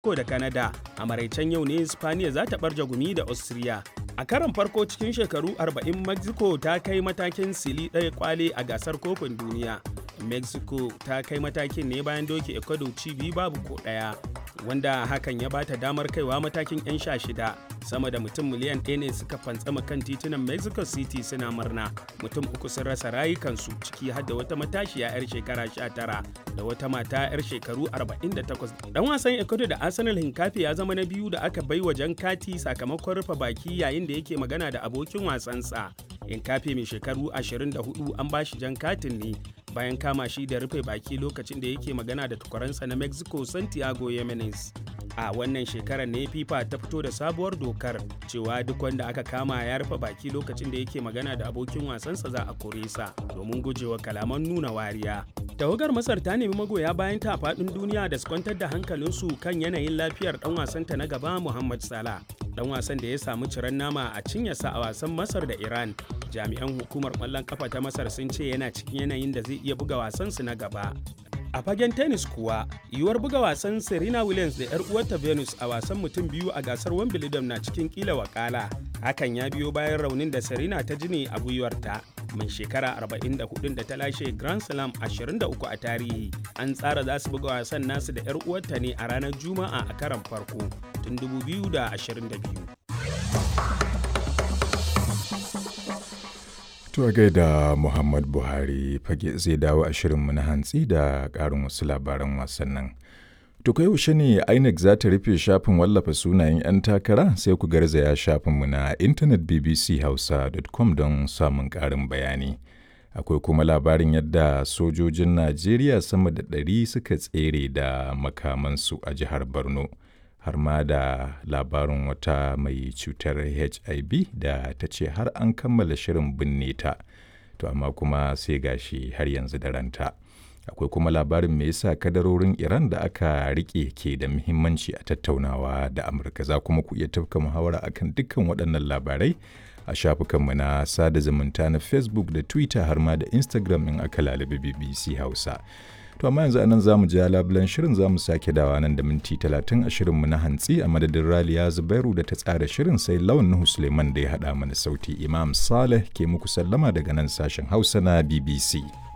Mexico da Canada. A maraicen yau ne Spaniya za ta barja gumi da Austria. A karon farko cikin shekaru 40 Mexico ta kai matakin sili ɗaya kwale a gasar kofin duniya. Mexico ta kai matakin ne bayan doke Ecuador ci biyu babu ko ɗaya. Wanda hakan ya bata damar kaiwa matakin 'yan sha shida sama da mutum miliyan ɗaya ne suka fantsama kan titunan Mexico City suna murna. Mutum uku sun rasa rayukansu ciki har da wata matashiya 'yar shekara 19 da wata mata 'yar shekaru 48. Dan wasan Ecuador da Arsenal Hinkafi ya zama na biyu da aka bai wa jan kati sakamakon rufe baki yayin da yake magana da abokin wasansa. Hinkafi mai shekaru 24 an bashi jan katin ne bayan kama shi da rufe baki lokacin da yake magana da tukwaransa na Mexico Santiago Jimenez. A wannan shekarar ne FIFA ta fito da sabuwar dokar cewa duk wanda aka kama ya rufe baki lokacin da yake magana da abokin wasansa za a kore sa domin gujewa kalaman nuna wariya. Tawagar Masar ta nemi magoya bayan ta faɗin duniya da su kwantar da hankalinsu kan yanayin lafiyar ɗan wasanta na gaba Muhammad Salah. Ɗan wasan da ya samu ciran nama a cinyarsa a wasan Masar da Iran. Jami'an hukumar ƙwallon ƙafa ta Masar sun ce yana cikin yanayin da zai iya buga wasansu na gaba. A fagen tennis kuwa, yiwuwar buga wasan Serena Williams da 'yar uwarta Venus a wasan mutum biyu a gasar Wimbledon na cikin kila wakala. Hakan ya biyo bayan raunin da Serena ta ji ne a gwiwarta. Mai shekara 44 da ta lashe Grand Slam 23 a tarihi. An tsara za su buga wasan nasu da 'yar uwarta ne a ranar Juma'a a karan farko tun 2022. To gaida Muhammad Buhari fage zai dawo a shirinmu na hantsi da ƙarin wasu labaran wasannin. To kai yaushe ne INEC za ta rufe shafin wallafa sunayen 'yan takara sai ku garzaya shafinmu na intanet bbchausa.com don samun ƙarin bayani. Akwai kuma labarin yadda sojojin Najeriya sama da ɗari suka tsere da makamansu a jihar Borno. har ma da labarin wata mai cutar hiv da ta ce har an kammala shirin binne ta to amma kuma sai gashi har yanzu da ranta akwai kuma labarin me yasa kadarorin iran da aka rike ke da muhimmanci a tattaunawa da amurka za kuma ku iya tafka muhawara akan dukkan waɗannan labarai a shafukanmu na sada zumunta na facebook da twitter har ma da instagram in aka lalabi bbc hausa To amma yanzu anan zamu ja labulan shirin zamu sake dawa nan da minti talatin a shirinmu na hantsi a madadin Raliya Zubairu da ta tsara shirin sai Lawan Nuhu Suleiman da ya haɗa mana sauti Imam Saleh ke muku sallama daga nan sashen Hausa na BBC.